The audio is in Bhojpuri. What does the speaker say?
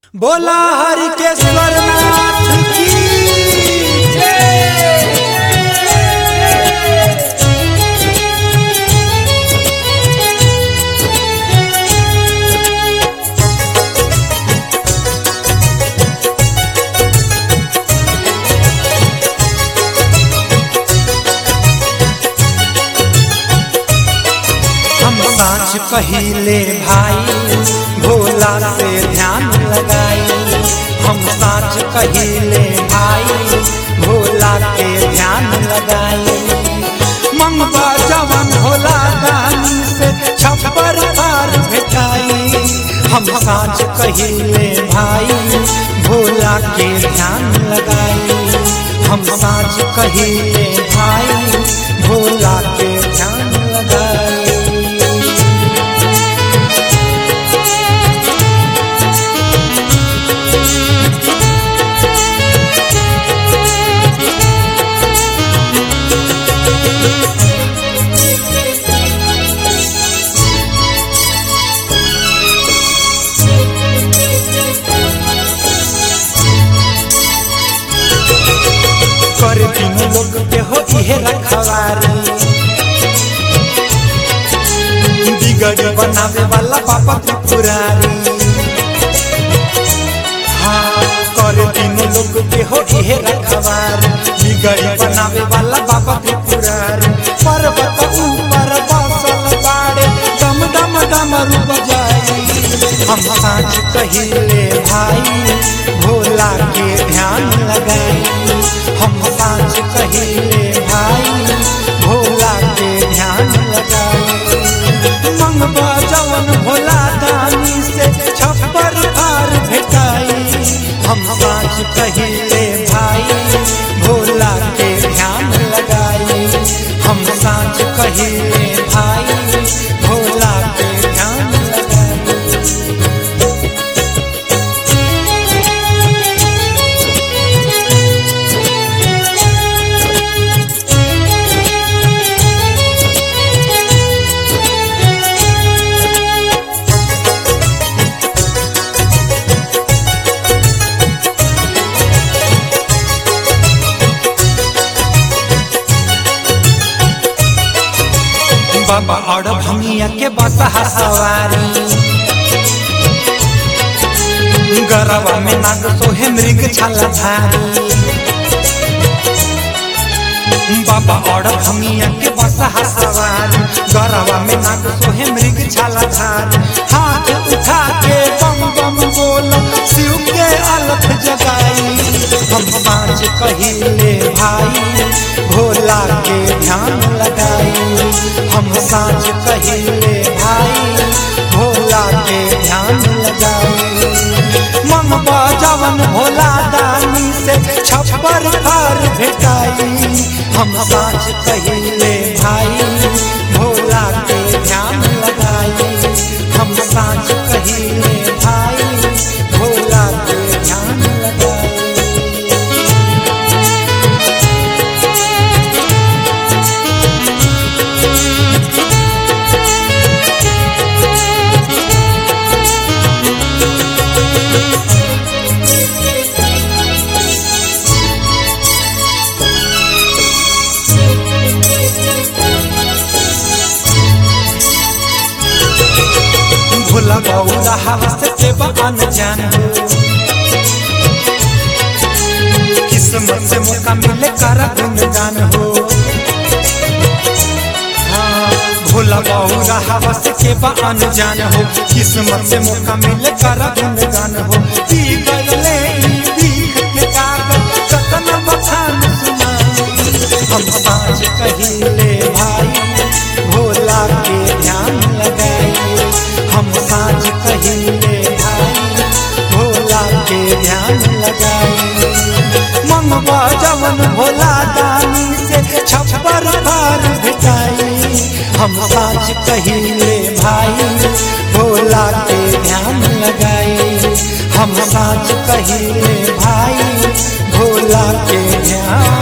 बोला हरि के स्वर्णनाथ की जय। हम साँच कहिले भाई भोला से ध्यान लगाई हम साँच कहिले भाई भोला के ध्यान लगाई मंगवा जवन भोला दानी से छप्पर पार भेटाई हम साँच कहिले भाई भोला के ध्यान लगाई हम साँच कहिले भाई भोला के ध्यान लगाई कर दिन लोग के हो इहे रखवारी बिगड़ बनावे वाला पापा त्रिपुरारी हाँ कर दिन लोग के हो इहे रखवारी बिगड़ बनावे वाला बाबा त्रिपुरारी पर्वत ऊपर बसल बाड़े डम डम डमरू बजाई हम साँझ कहिले भाई भोला के ध्यान लगाई हम साँझ कहिले भाई भोला के ध्यान लगाई मंगवा जवन भोला दानी से छप्पर पार भेटाई हम साँझ कहिले भाई भोला के ध्यान लगाई हम साँझ कहिले भाई भोला के ध्यान लगाई बाबा और भंगिया के बसहा सवारी गरवा में नाग सोहे मृग छाला धारी बाबा और भंगिया के बसहा सवारी गरवा में नाग सोहे मृग छाला धारी हाथ उठा के बम बम बोल शिव के अलख जगाई हम सांझ कहिले भाई भोला के ध्यान लगाई हम सांझ कहिले भाई भोला के ध्यान लगाई मन बजावन भोला दानी से छप्पर पार भेटाई हम सांझ कहिले भाई भोला के ध्यान लगाई हम सांझ कहिले भाई भोला के ध्यान लगाई भोला बौला हवस के बन जान किस्मत से मौका मिले कर गुणगान हो हाँ, भोला बौला हवस के बन जान हो किस्मत से मौका मिले कर गुणगान हो पी गईले ई बीख के कागज कतन बखान सुनाई हम साँझ कहिले भाई भोला के ध्यान लगाई हम साँझ कहिले भाई भोला के ध्यान लगाई मंगवा जवन भोला दानी से छप्पर पार भेटाई हम साँझ कहिले भाई भोला के ध्यान लगाई हम साँझ कहिले भाई भोला के ध्यान